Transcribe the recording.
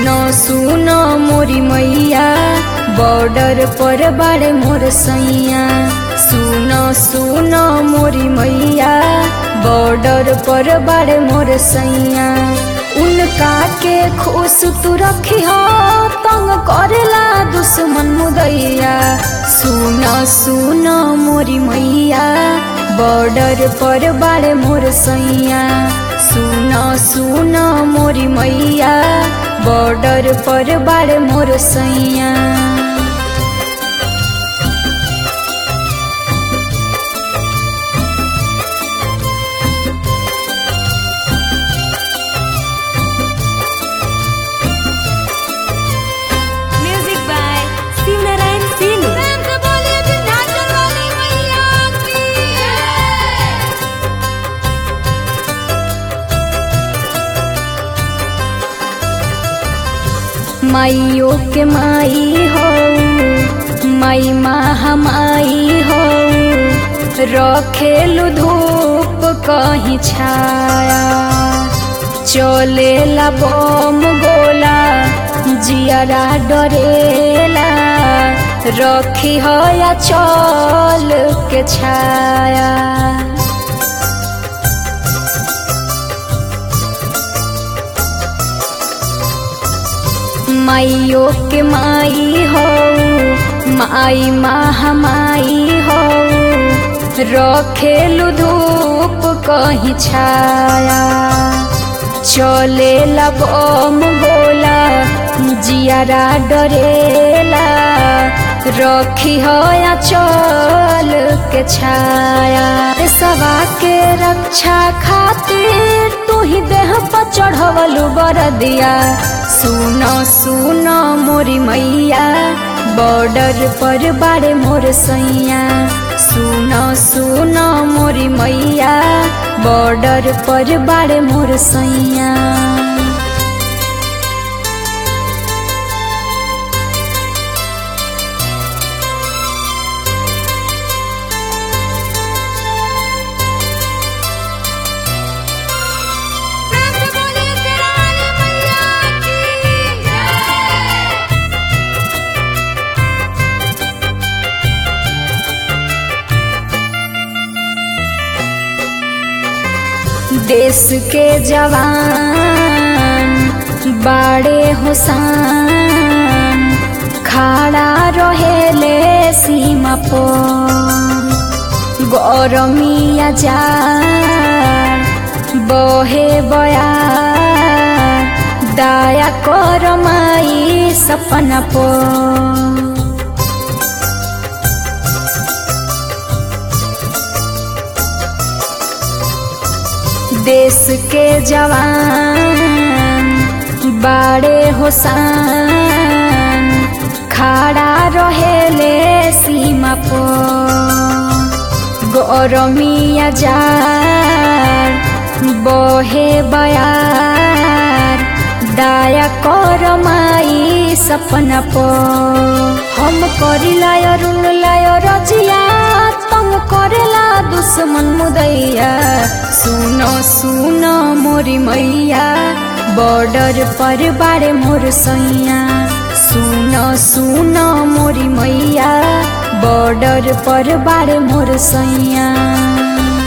सुनो सुनो मोरी मैया बॉर्डर पर बाड़े मोर सैया सुनो सुनो मोरी मैया बॉर्डर पर बाड़े मोर सैया उनका के खुश तू रखी हो तंग करेला दुश्मन मुदैया सुनो सुनो मोरी मैया बॉर्डर पर बाड़े मोर सैया सुनो सुनो मोरी मैया बॉर्डर पर बाड़े मोर सैया म्यूजिक बाय शिवनारायण सिंह माइयो के माई हो माई महामाई हो रखेलु धूप कहीं छाया चलेला बम गोला जियारा डरेला रखी हो या चल के छाया माइयो के माई हो माई महामाई हो रखेलु धूप कहीं छाया चलेला बम गोला जियारा डरेला रखी हो या चल के छाया सवा के रक्षा खातिर तू ही देह पर चढ़वलु बरदिया सुनो सुनो मोरी मैया बॉर्डर पर बाड़े मोर सैया सुनो सुनो मोरी मैया बॉर्डर पर बाड़े मोर सैया देश के जवान बाड़े हुसान खड़ा रहेले सीमा पर गौरमिया जा बहे बया दया कर माई सपना पर देश के जवान बाड़े होसान खड़ा रहेले सीमा पर गौरमिया जार बहे बयार दया कर माई सपना पर हम करिला अरुण लाय रजिया तंग करेला दुश्मन मुदैया सुनो सुनो मोरी मैया बॉर्डर पर बाड़े मोर सैया सुनो सुनो मोरी मैया बॉर्डर पर बाड़े मोर सैया